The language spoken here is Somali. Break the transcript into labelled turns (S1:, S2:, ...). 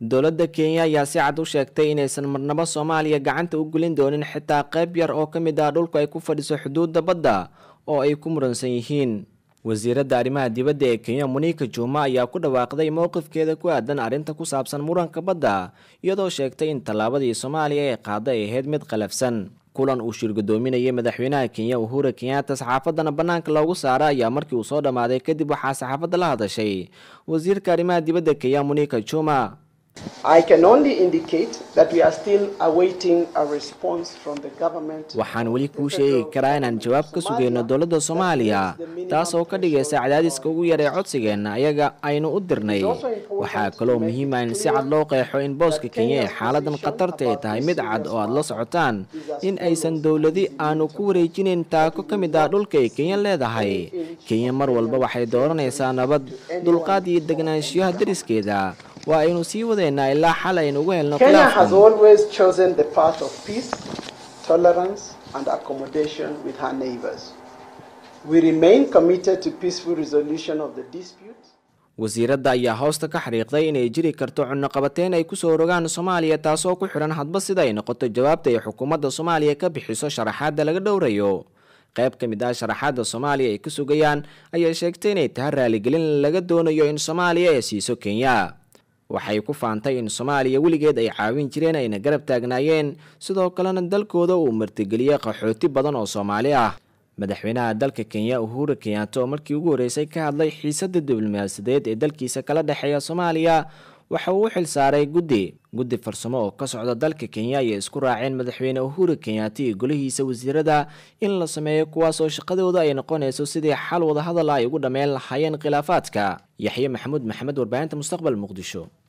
S1: dowladda kenya ayaa si cad u sheegtay inaysan marnabo soomaaliya gacanta u gelin doonin xitaa qayb yar oo ka mid ah dhulku ay ku fadhiso xuduudda badda oo ay ku muransan yihiin wasiiradda arrimaha dibadda ee kenya munika juma ayaa ku dhawaaqday mowqifkeeda ku aadan arrinta ku saabsan muranka badda iyadoo sheegtay in tallaabadii soomaaliya ee qaada ay ahayd mid qalafsan kulan uu shir gudoominayay madaxweynaha kenya uhura kenyatta saxaafadana bannaanka loogu saara ayaa markii uu soo dhammaaday kadib waxaa saxaafadda la hadashay wasiirka arrimaha dibadda kenya munika juma waxaan weli kuu sheegi karaa inaan jawaab ka sugayno dowladda soomaaliya taas oo ka dhigaysa cadaadiska ugu yar ee codsigeenna ayaga aynu u dirnay waxaa kaloo muhiima in si cad loo qeexo in booska kenya ee xaaladan khatarta ay tahay mid cad oo aad la socotaan in aysan dowladi aanu ku wareejinayn taako ka mid ah dhulka ay kenya leedahay kenya mar walba waxay dooranaysaa nabad dulqaad iyo degnaanshiyaha dariskeeda waa aynu sii wadeynaa ilaa xal aynu ugu helno wasiiradda ayaa hoosta ka xariiqday inay jiri karto cunnoqabateyn ay kusoo rogaan soomaaliya taasoo ku xidhan hadba sida ay noqoto jawaabta ay xukuumadda soomaaliya ka bixiso sharaxaadda laga dhowrayo qayb ka mid ah sharaxaadda soomaaliya ay ku sugayaan ayaa sheegtay inay tahay raaligelin laga doonayo in soomaaliya ay siiso kenya waxay ku faantay in soomaaliya weligeed ay caawin jireen ayna garab taagnaayeen sidoo kalena dalkooda uu martigeliyey qaxooti badan oo soomaali ah madaxweynaha dalka kenya uhura kenyatta oo markii ugu horreysay ka hadlay xiisadda diblomaasiyadeed ee dalkiisa kala dhexeeya soomaaliya waxa uu u xil saaray guddi guddi farsamo oo ka socda dalka kenya ayay isku raaceen madaxweyne uhura kenyatta iyo golihiisa wasiirada in la sameeyo kuwaas oo shaqadooda ay noqonayso sidii xal wadahadal ay ugu dhammeyn lahaayeen khilaafaadka yaxye maxamuud maxamed warbaahinta mustaqbal muqdisho